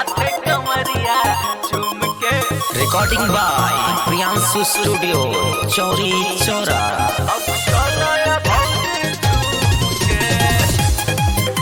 माथे कमरिया झूम के रिकॉर्डिंग बाय प्रियांशु स्टूडियो चौरी चौरा अब चलो ये भौजी झूम के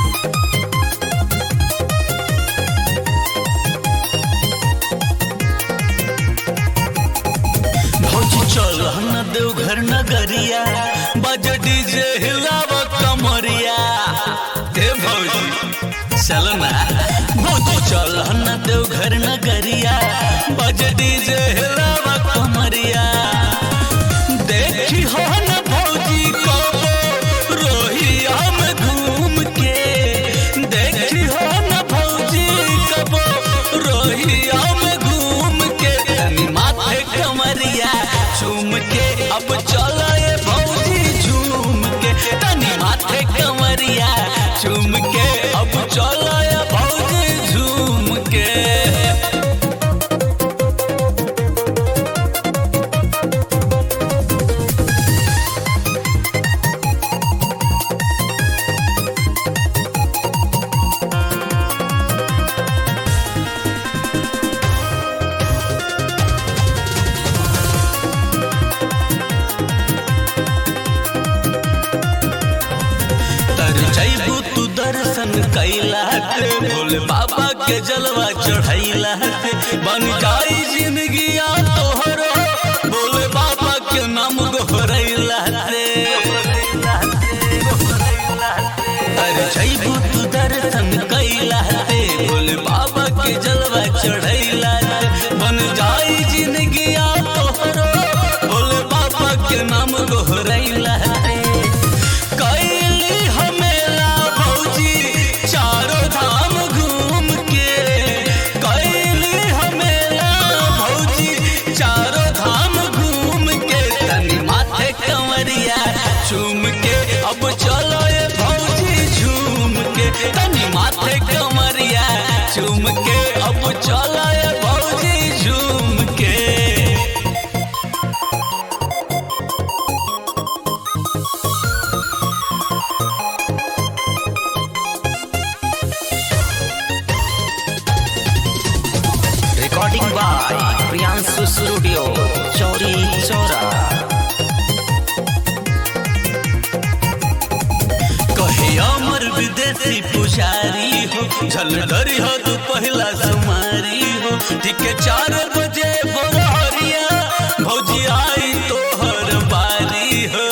भौजी चल न देवघर नगरिया बज डीजे हिलाव कमरिया हे भौजी चल ना भौजी चल न देवघर नगरिया बज डीजे हिलाव कमरिया देखी हो न भौजी कबो रोहिया में घूम के देखी हो न भौजी कबो रोहिया में घूम के तनी माथे कमरिया झूम के अब चलो ये भौजी झूम के तनी माथे कमरिया झूम के अब चलो ये भौजी झूम के तर जैबू तू दर्शन कैला के भोले बाबा के जलवा चढ़ैला के बन जाई जिंदगिया तोहरो भोले बाबा के नाम गोहरैला रे तर जैबू तू दर्शन कैला के भोले बाबा के जलवा चढ़ैला के बन जाई जिंदगिया तोहरो भोले बाबा के नाम गोहरैला रे कैली हमेला भौजी चारों धाम घूम के कैली हमेला भौजी चारों धाम घूम के तनी माथे कंवरिया झूम के अब चलो ये भौजी झूम के तनी माथे कंवरिया झूम के अब चलो ये भौजी झूम के रिकॉर्डिंग बाय प्रियांशु स्टूडियो चौरी चौरा कहे अमर विदेशी पुजारी हो झलधरी हो तू पहला सुमारी हो ठीक चार बजे बोरहरिया भौजी आई तोहर बारी हो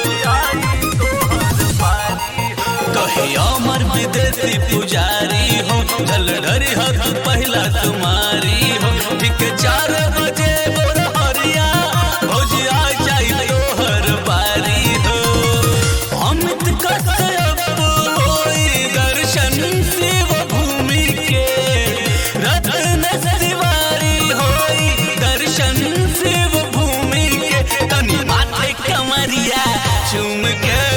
कहे अमर विदेशी पुजारी हो झलधरी हो तू पहला सुमारी हो ठीक चार बजे बोरहरिया भौजी आ जाई तोहर बारी हो अमित कश्यप होई दर्शन शिव भूमि के रत्न तिवारी होई दर्शन शिव भूमि के तनी माथे कमरिया चूम के